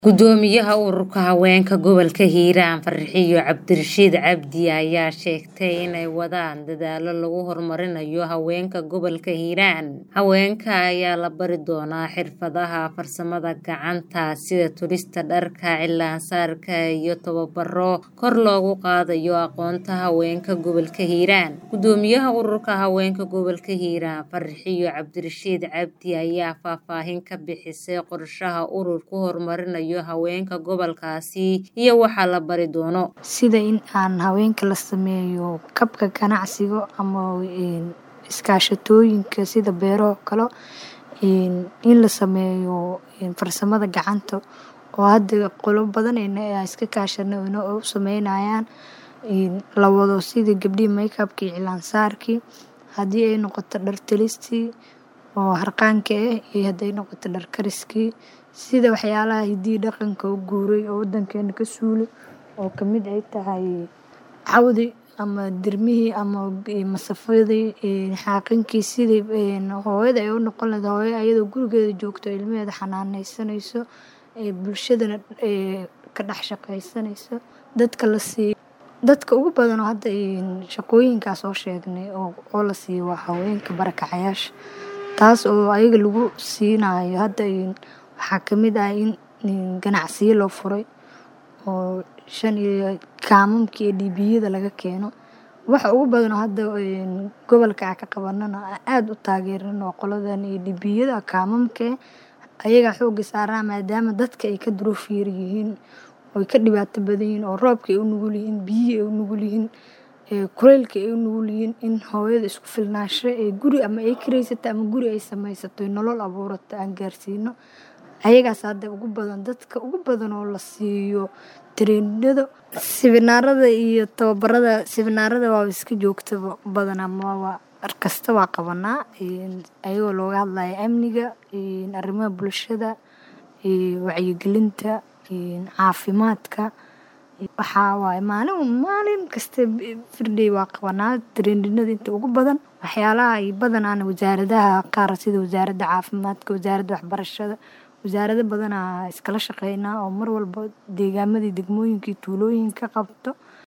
Gudoomiyaha Ururka Haweenka Gobolka Hiiraan Farxiyo Cabdirashiid Cabdi ayaa sheegtay inay wadaan dadaallo lagu horumarinayo haweenka gobolka Hiiraan. Haweenka ayaa la bari doonaa xirfadaha farsamada gacanta sida tulista dharka, cilaan-saarka iyo tababaro kor loogu qaadayo aqoonta haweenka gobolka Hiiraan. Gudoomiyaha Ururka Haweenka Gobolka Hiiraan Farxiyo Cabdirashiid Cabdi ayaa faahfaahin ka bixisay qorshaha ururku ku horumarinayo haweenka gobolkaasi iyo waxa la bari doono. Sida in aan haweenka la sameeyo kabka ganacsiga ama iskaashatooyinka sida beero kale in la sameeyo farsamada gacanta oo hada qolo badan ay iska kaashanay oo u sameynayaan la wado sida gabdhihi makeup-ki iyo cilaan saarki hadii ay noqoto dhar tolisti oo harqaanka eh iyo haday noqoto dhar kariski sida waxyaalaha hidiyo dhaqanka u guuray oo wadankeena ka suulay oo kamid ay tahay cawdi ama dirmihii ama masafadii xaaqinki sidii hooyada ay u noqon lahayd hooyo ayadoo gurigeeda joogto ilmaheeda xanaaneynsanayso ee bulshadana ka dhex shaqeysanayso dadka la siiyo dadka ugu badan oo hada shaqooyinkaa soo sheegnay oo la siiyo waa haweenka barakacayaasha taas oo ayaga lagu siinayo hada waxaa kamid ah in ganacsiyo loo furay oo shan iyo kaamamka iyo dhiibiyada laga keeno waxa ugu badan oo hada gobolka aan ka qabanana aad u taageerano waa qoladan dhiibiyada kaamamka eh ayagaa xooga saarnaa maadaama dadka ay ka duruuf yar yihiin oo ka dhibaato badan yihiin oo roobka ay u nugul yihiin biyihi ay u nugul yihiin kulaylka ay u nugul yihiin in hooyada isku filnaansho ee guri ama ay kireysato ama guri ay sameysato nolol abuurato aan gaarsiino ayagaas hada ugu badan dadka ugu badan oo la siiyo treeninada siminaarada iyo tababarada siminaarada waa iska joogtaba badanaa waa mar kasta waa qabanaa ayagoo looga hadlayo amniga arrimaha bulshada wacyigelinta caafimaadka waxaa waaye maalin maalin kasta everyday waa qabanaa treeninada inta ugu badan waxyaalaha ay badanaana wasaaradaha qaar sida wasaaradda caafimaadka wasaaradda waxbarashada wasaarado badanaa iskala shaqeynaa oo mar walba deegaamadii degmooyinkii tuulooyinka qabto